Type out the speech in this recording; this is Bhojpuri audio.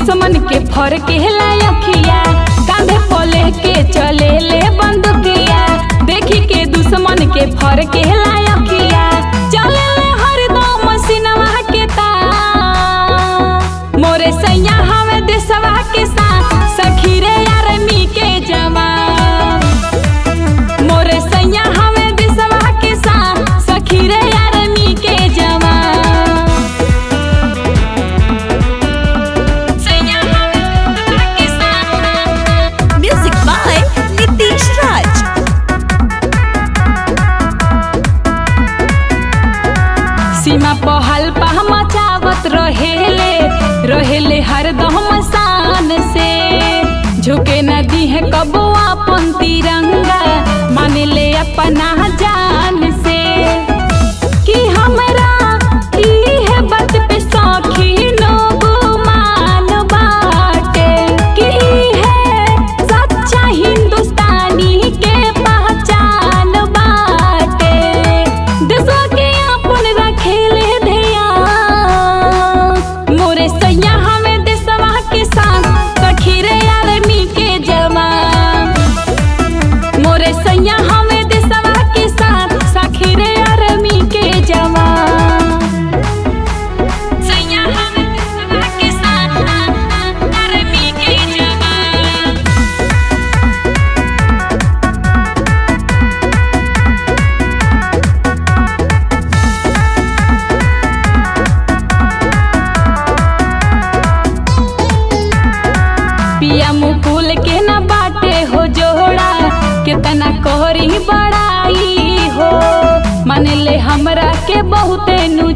दुश्मन के फर के अखिया कांधे पले के चले ले बंदुकिया देखी के दुश्मन के फर के अखिया चले ले हरदम सिनवा के तार मोरे सैया हवे देशवा के साथ सखी रे आर्मी के जवान मोरे सैया हवे देशवा के साथ सखी रे आर्मी के जवान सैया हवे देशवा के साथ Music by Nitish Raj. सीमा पहल पह मचावत रहेले रहेले हरदम शान से झुके नदी है कबो अपन तिरंगा माने ले अपना जान से कि हमरा ई है बात पे सखी लोग मान बाटे कि ई है सच्चा हिंदुस्तानी के पहचान बाटे देशवा के अपन रखेले ध्यान मोरे सैया हमें देशवा के साथ सखी रे आर्मी के जवान मोरे सैया हमें देशवा के साथ सखी रे आर्मी के जवान सैया हमें देशवा के साथ आर्मी के जवान पिया मुकुल के न बाटे हो जोड़ा कितना कोहरी बड़ाई हो मन ले हमरा के बहुते नु